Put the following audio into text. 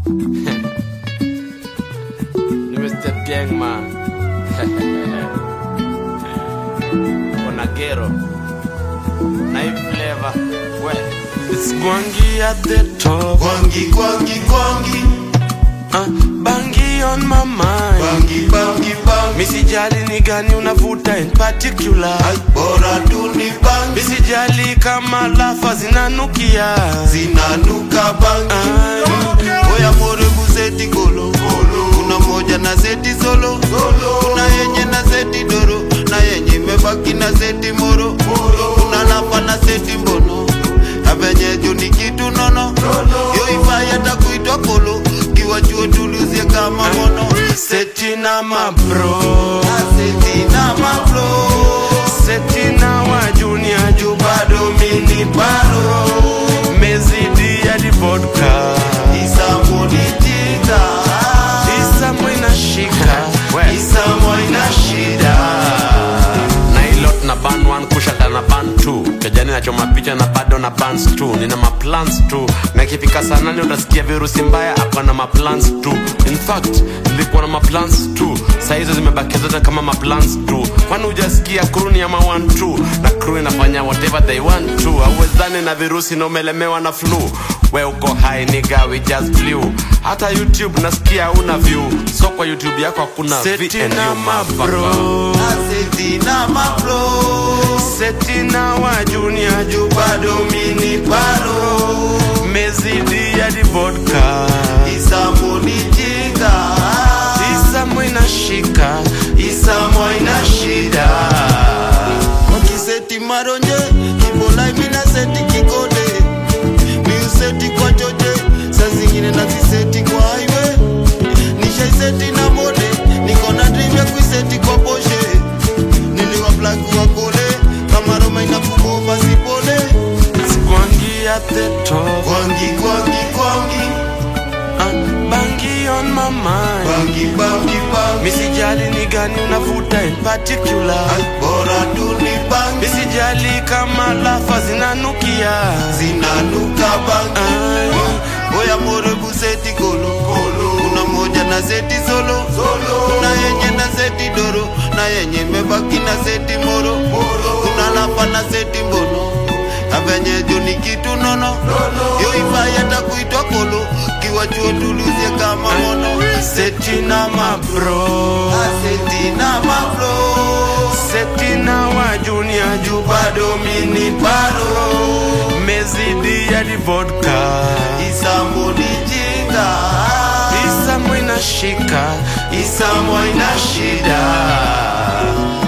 Ni Mr. Gang man. Onagero. Night flavor. Well, it's Gwangi at the top. Gwangi, gwangi, gwangi, Uh, bangi on my mind. bangi, bangi, bangi. Misijali ni gani unavuta in particular. Ai, bora tu ni bangi, Misijali kama lafa zinanukia. zinanuka bangi. Ai, Oya more buseti golo, kuna moja na seti solo, kuna yenye na seti doro, na yenye imebaki na seti moro, kuna lapa na seti mbono, na venye juu ni kitu nono, yo ifai hata kuitwa kolo, kiwa chuo tuluzie kama mono, Seti na mabro. na seti na maflo, Seti na wa junior juu bado mini bado. Mezidi ya di vodka. isamo ni jika, Isamo inashika. isamo ina shida. na ilot na ban one kushata na ban two kejani nachoma picha na bado na bans tu nina maplans tu na ikifika saa nane utasikia virusi mbaya akwa na maplans tu in fact nilikuwa na maplans tu saa hizo zimebaki zote kama maplans tu kwani hujasikia crew ni ama one two na crew inafanya whatever they want to auwezani na virusi na umelemewa na flu we uko high nigga we just flew hata youtube nasikia una view so kwa youtube yako hakuna Seti VNU, na motherfucker. mabro. Aseti na maflo seti na wa junior juu bado mini bado mezidi ya di vodka Isamo ni jinga isamo inashika Isamo ina shida Wakiseti maronje Kibolai mina seti kikode Miuseti kwa choche Saa zingine naziseti kwa highway Nishaiseti na mode Niko na dream ya kuiseti kwa poshe Niliwa black wa kole Kama Roma inapumova sipole Gwangi at the top Gwangi, gwangi, gwangi uh, Bangi on my mind Bangi, bangi, bangi Misijali ni gani unavuta in particular Bora tu ni bangi Misijali kama lafa zinanukia Zinanuka bangi Ai, Oya more buseti golo Kuna moja na seti solo Kuna yenye na seti doro Na yenye imebaki na seti moro Kuna lapa na seti mbono Na venye juu ni kitu nono Yo ifai hata kuitwa kolo Kiwa chuo tuluzie kama mono Seti na mabro Seti na maflo Seti na wa junior juu bado mini bado Mezidi ya di vodka Isamo ni jinga Isamo inashika Isamo ina shida